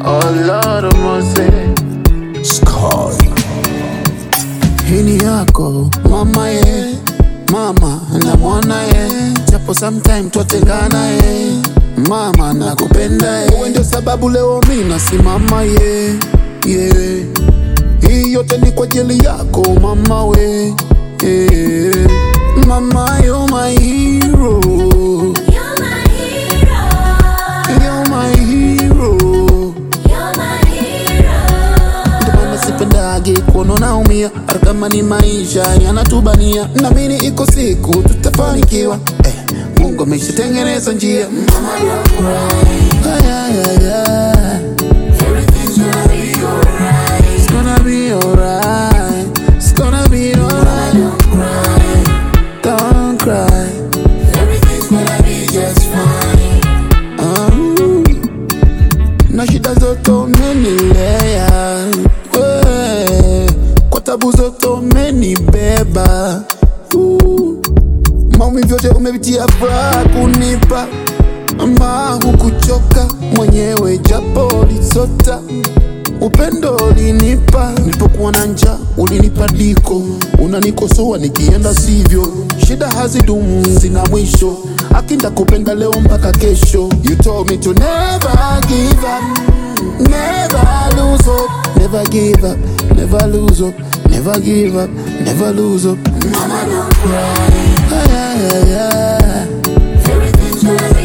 Oh Lord of mercy. Sky. Hii ni yako mama ye, mama na mwana ye, japo sometime twatengana ye, mama nakupenda ye, wewe ndio sababu leo mi nasimama ye, ye. Hii yote ni kwa ajili yako mama we, ye. Mama you're my hero, You're my hero. you're my hero. You're my hero. Ndio maana sipendagi kuona naumia, hata kama ni maisha yanatubania. Naamini iko siku tutafanikiwa, eh, Mungu ameshatengeneza njia. Mama, don't cry. Ay, ay, ay, ay. Everything's gonna be alright. It's gonna be alright. It's gonna be alright. Don't cry. Don't cry. Everything's gonna be just fine. Ah, na shida zote umenilea we, kwa tabu zote umenibeba Uh, maumivu yote umevitia furaha kunipa ama hukuchoka mwenyewe japo lisota upendo ulinipa nilipokuwa na njaa ulinipa diko unanikosoa nikienda sivyo shida hazidumu zina mwisho akinda kupenda leo mpaka kesho you told me to never give up never lose hope never give up never lose hope never give up never lose hope Mama, don't cry. ay, ay, ay, ay. Everything's gonna be